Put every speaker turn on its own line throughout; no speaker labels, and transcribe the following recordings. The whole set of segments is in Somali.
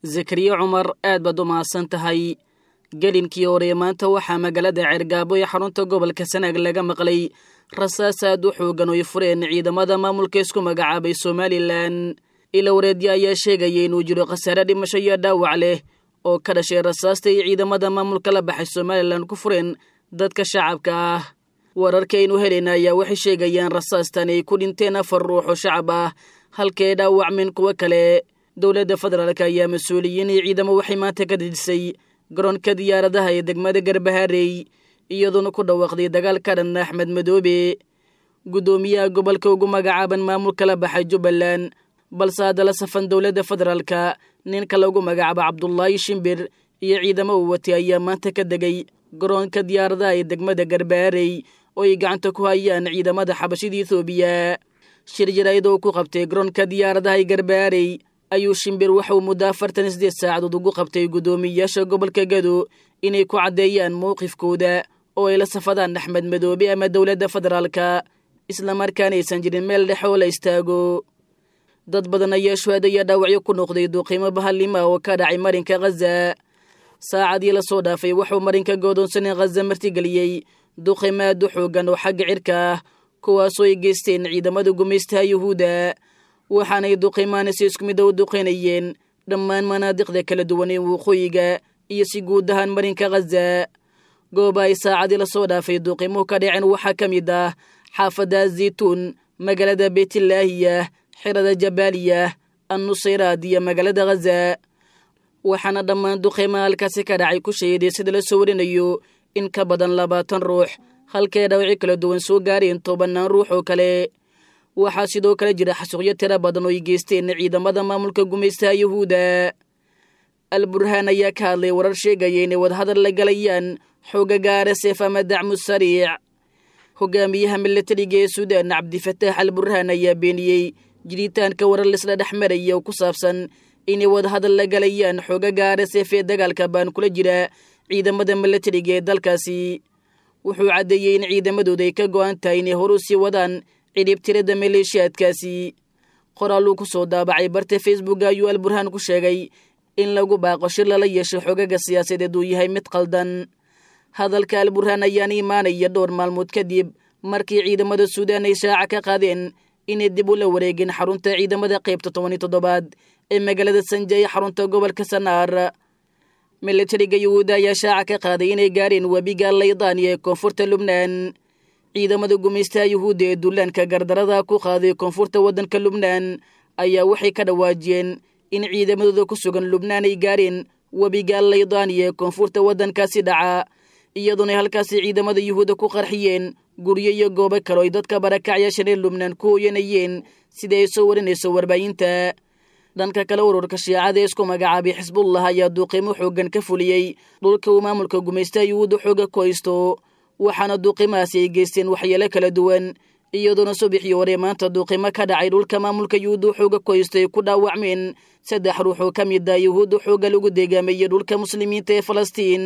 zakariya cumar aad baad u mahadsan tahay gelinkii hore maanta waxaa magaalada ceergaabo ee xarunta gobolka sanaag laga maqlay rasaas aad u xoogan oy fureen ciidamada maamulka isku magacaabay somalilan ila wareedya ayaa sheegaya inuu jiro khasaare dhimasho iyo dhaawac leh oo ka dhashay rasaasta ay ciidamada maamulka la baxay somalilan ku fureen dadka shacabka ah wararkaaynu helayna ayaa waxay sheegayaan rasaastan ay ku dhinteen afar ruux oo shacab ah halkae dhaawacmeen kuwo kale dowladda federaalk ayaa mas-uuliyiin iyo ciidamo waxay maanta ka dejisay garoonka diyaaradaha ee degmada garbaharey iyadoona ku dhawaaqday dagaal ka dhan axmed madoobe guddoomiyaha gobolka ugu magacaaban maamulka la baxay jubbaland balse haddala safan dowladda federaalka ninka lagu magacaabo cabdulaahi shimbir iyo ciidamo uu watay ayaa maanta ka degay garoonka diyaaradaha ee degmada garbaharey oo ay gacanta ku hayaan ciidamada xabashida ethoobiya shir jaraa'id oo ku qabtay garoonka diyaaradaha ee garbaharey ayuu shimbir waxauu muddo afartan sideed saacadood ugu qabtay guddoomiyayaasha gobolka gado inay ku caddeeyaan mowqifkooda oo ay la safadaan axmed madoobe ama dowladda federaalka islamarkaana aysan jirin meel dhex oo la istaago dad badan ayaa shuhaad ayaa dhaawacyo ku noqday duuqiimo bahallima oo ka dhacay marinka khaza saacadii lasoo dhaafay wuxuu marinka goodoonsanay khaza martigeliyey duuqiimo aad u xoogan oo xagga cirka ah kuwaasoo ay geysteen ciidamada gumaystaha yuhuudda waxaanay duqiimaana si isku mid a u duqaynayeen dhammaan manaadiqda kala duwan ee waqooyiga iyo si guud ahaan marinka khaza gooba ay saacadii lasoo dhaafay duqiimuhu ka dhaceen waxaa ka mid ah xaafadda zaytuun magaalada beytlaahiyah xirada jabaaliyah annusayraad iyo magaalada khaza waxaana dhammaan duqiimaha halkaasi ka dhacay ku shahiday sida la soo warinayo in ka badan labaatan ruux halkay dhawci kala duwan soo gaareen tobannaan ruux oo kale waxaa sidoo kale jira xasuuqyo tiro badan oo ay geysteen ciidamada maamulka gumaystaha yuhuudda alburhaan ayaa ka hadlay warar sheegaya inay wadahadal la galayaan xooga gaara seef ama dacmu sariic hogaamiyaha milatariga ee suudaan cabdifataax al burhaan ayaa beeniyey jiritaanka warar laisla dhex maraya oo ku saabsan inay wadahadal la galayaan xooga gaara seef ee dagaalka baan kula jira ciidamada milatariga ee dalkaasi wuxuu caddeeyey in ciidamadooda ay ka go'an tahay inay horu sii wadaan cidhibtirada maleeshiyaadkaasi qoraal uu ku soo daabacay barta facebook ayuu alburhaan ku sheegay in lagu baaqo shir lala yeesho xogaga siyaasadeed uu yahay mid qaldan hadalka alburhaan ayaana imaanaya dhowr maalmood kadib markii ciidamada suudaan ay shaaca ka qaadeen inay dib ula wareegeen xarunta ciidamada qaybta tobaniyo toddobaad ee magaalada sanja ee xarunta gobolka sanaar milatariga yuhuudda ayaa shaaca ka qaaday inay gaareen webiga laydaan ee koonfurta lubnaan ciidamada gumaystaha yuhuudda ee dullaanka gardarada ku qaaday koonfurta waddanka lubnaan ayaa waxay ka dhawaajiyeen in ciidamadooda ku sugan lubnaan ay gaareen webiga laydaaniya ee koonfurta waddankaasi dhaca iyadoona halkaasi ciidamada yuhuudda ku qarxiyeen guryo iyo goobo kale oy dadka barakacyaashan ee lubnaan ku hooyanayeen sida ay soo warinayso warbaahinta dhanka kale ururka shiicada ee isku magacaabay xisbullah ayaa duuqiimo xooggan ka fuliyey dhulka uu maamulka gumaystaha yuhuudda xooga ku haysto waxaana duuqimahaasi ay geysteen waxyeelo kala duwan iyadoona subaxii hore maanta duuqimo ka dhacay dhulka maamulka yuhuudda xooga ku haysto ay ku dhaawacmeen saddex ruux oo ka mid ah yuhuudda xooga lagu deegaamayey dhulka muslimiinta ee falastiin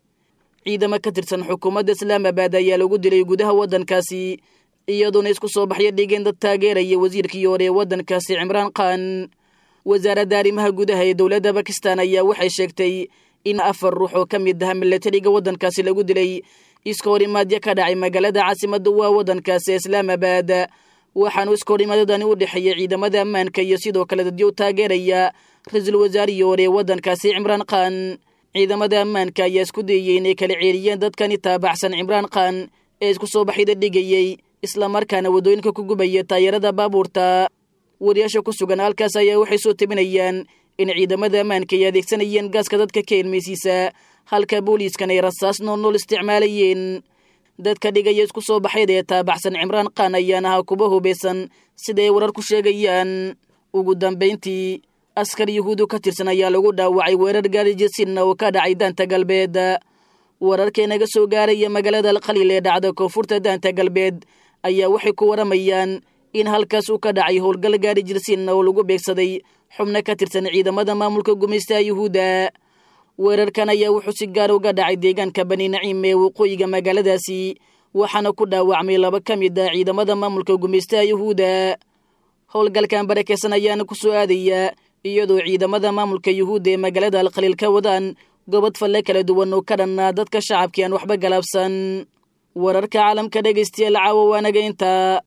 ciidamo ka tirsan xukuumadda islaamabad ayaa lagu dilay gudaha waddankaasi iyadoona isku soo baxyo dhigeen dad taageeraya wasiirkii hore ee waddankaasi cimraan khan wasaaradda arrimaha gudaha ee dowladda bakistan ayaa waxay sheegtay in afar ruux oo ka mid ah milatariga waddankaasi lagu dilay iska horimaadyo ka dhacay magaalada caasimadda waa waddankaasi ee islaamabad waxaanu iska horimaadadani u dhexeeyey ciidamada ammaanka iyo sidoo kale dadyo taageeraya ra-iisul wasaarihii hore ee waddankaasi cimraan khan ciidamada ammaanka ayaa isku dayey inay kala ceeriyeen dadkani taabacsan cimraan khan ee isku soo baxyada dhigayey islamarkaana waddooyinka ku gubaya taayarada baabuurta wariyaasha ku sugan halkaas ayaa waxay soo tabinayaan in ciidamada ammaanka ay adeegsanayeen gaaska dadka ka ilmaysiisa halka booliiskan ay rasaas noolnool isticmaalayeen dadka dhigaya isku soo baxyada ee taabacsan cimraan khan ayaan ahaa kuba hubaysan sida ay warar ku sheegayaan ugu dambayntii askar yuhuudu ka tirsan ayaa lagu dhaawacay weerar gaarijesinna oo ka dhacay daanta galbeed wararka naga soo gaaraya magaalada alkhaliil ee dhacda koonfurta daanta galbeed ayaa waxay ku waramayaan in halkaas uu ka dhacay howlgal gaari jirsinna oo lagu beegsaday xubno ka tirsan ciidamada maamulka gumaystaha yuhuudda weerarkan ayaa wuxuu si gaar uga dhacay deegaanka bani naciim ee waqooyiga magaaladaasi waxaana ku dhaawacmay laba ka mid ah ciidamada maamulka gumaystaha yuhuudda howlgalkan barakeysan ayaana ku soo aadaya iyadoo ciidamada maamulka yuhuudda ee magaalada alkhaliil ka wadaan gobod falle kala duwan oo ka dhanna dadka shacabkii aan waxba galaabsan wararka caalamka dhegaystayaal caawa waanaga intaa